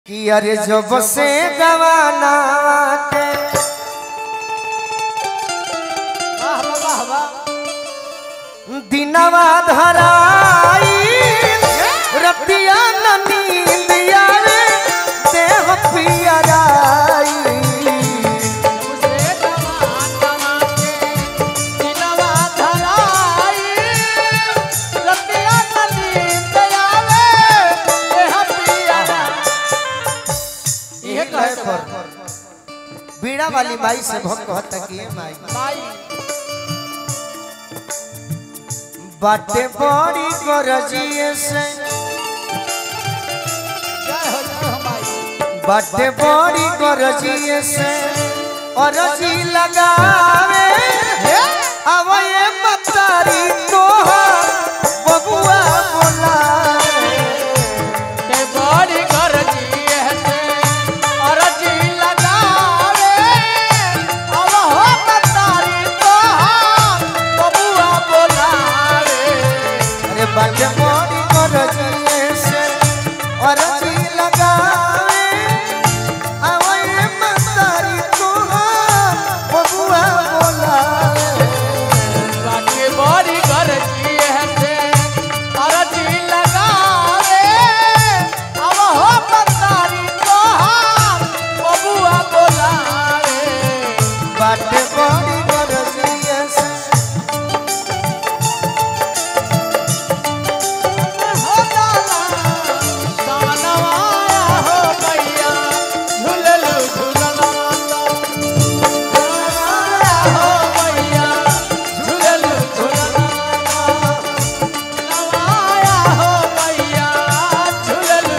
कि अरे जब से गवाना के वाह वाह वाह वाह दिनवा धराई रतिया न नींद आवे देह पियराई उसे जवान जमा के दिलवा धराई रतिया नदी दयावे देह पिया ये कहे पर बीड़ा वाली माई से भक्त कहता कि ये माई भाई बाटे बड़ी गरजिए से जय हो जय हो भाई बाटे बड़ी गरजिए से अरजी लगावे अब ये मतारी तोहर बबुआ बोलावे ते बड़ी घर जी है और जी लगावे अब हो बतारी तो बबुआ बोलावे अरे बाटे बड़ी गरजिए से अरजी लगावे अब ये मतारी तोहर बबुआ बोलावे बाकी बड़ी घर जी है और जी लगावे अब हो बतारी तो बबुआ बोलावे बाटे बड़ी गरजिए से हो जाला सावनवाया हो मैया झूललू झूलनवा हो मैया झूललू झूलनवा नवाया हो मैया झूललू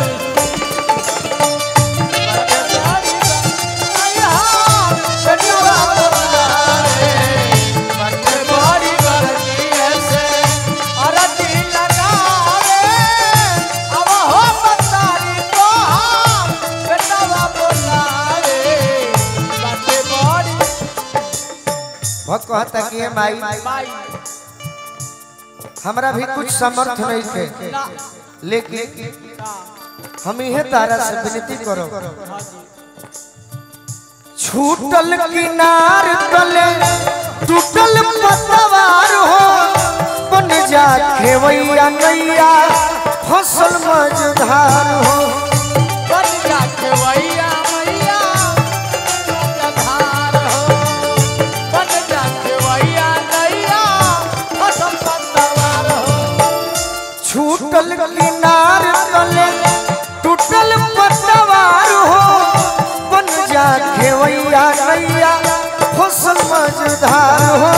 शनिवा बोलावे बटे बड़ी गरजी ऐसे अरती लगावे अब हो बतारी तो बेटवा बोलावे बटे बड़ी भक्त कहता कि ये माई माई हमरा भी कुछ समर्थ नहीं थे ना लेकिन हम इहे तारा से विनती करो छूटल किनार तले टूटल पतवार हो बन जा खेवैया नैया फसल मझधार हो बन जा खेवैया मैया जधार हो बन जा खेवैया नैया फसल पतवार हो छूटल किनार तले टूटल पतवार हो बन जा खेवैया नैया फसल मझधार हो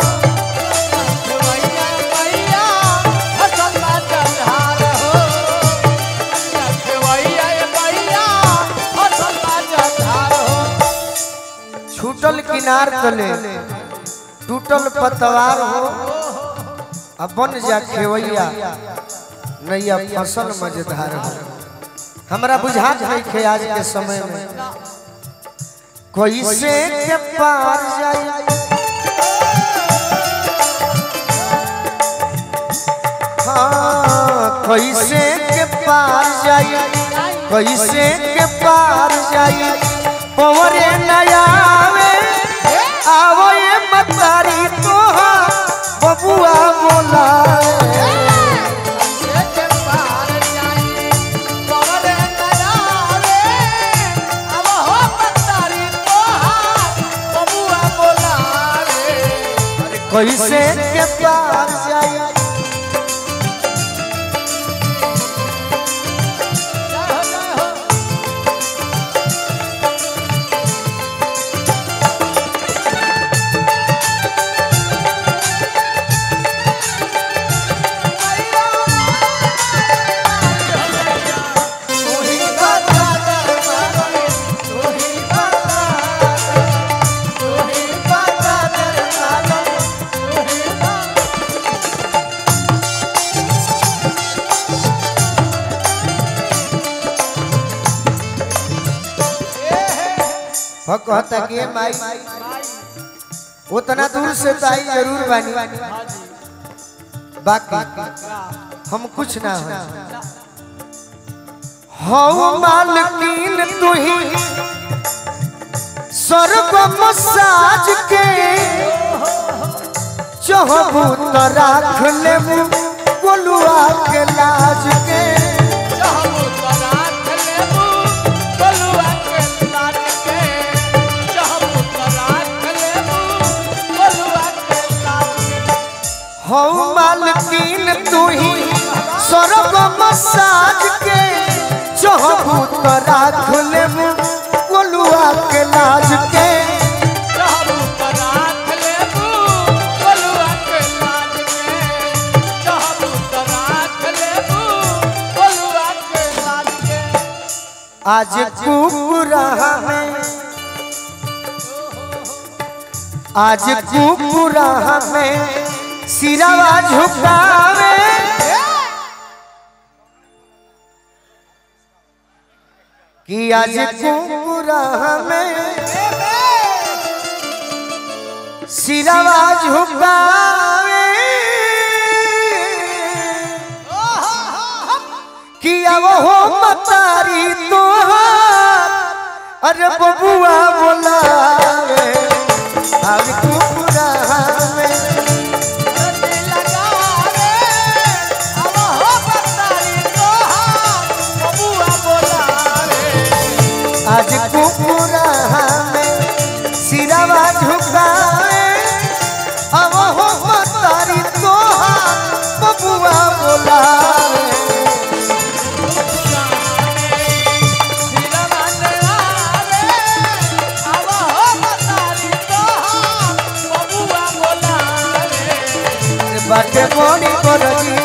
खेवैया मैया फसल जधार हो खेवैया मैया फसल जधार हो छूटल किनार तले टूटल पतवार हो अब बन जा खेवैया नैया फसल मजेदार हो हमरा बुझात नहीं खे आज के समय में कैसे के पार जाई हाँ कैसे के पार जाई कैसे के पार जाई पवरे नयावे आवो ये मतारी तोहा बबुआ बोलावे के पार जाई कवरे नयावे अब हो पतारी तोहार बबुआ बोलावे कैसे के पार जाई जय हो जय हो तोही बता दरबार तोही बता तोही बता दरबार हो कहता कि ये माई उतना दूर से तो आई जरूर बानी बाकी हम कुछ ना हो हौ मालकीन तू ही स्वर्ग मसाज के चहबू तो राख लेबू गोलुआ के लाज के चाहबू तो राख लेबू गोलुआ के लाज के चाहबू तो राख लेबू गोलुआ के लाज के हौ मालकीन तू ही स्वर्ग मसाज के चहबू तो राख लेबू गोलुआ के लाज के चाहबू तो राख लेबू गोलुआ के लाज के चाहबू तो राख लेबू गोलुआ के लाज के आज कुकुरा में आज कुकुरा में सिरावा झुकावे कि आज कुकुरा में सिरावा झुकावे कि अब हो मतारी तोहार अरे बबुआ बोलावे अब कुकुरा में रति लगा रे अब हो बतारी तोहार बबुआ बोला रे आज कुकुरा में सिरावा झुकावे अब हो मतारी तोहार बबुआ बोलावे बाटे मोनी करगी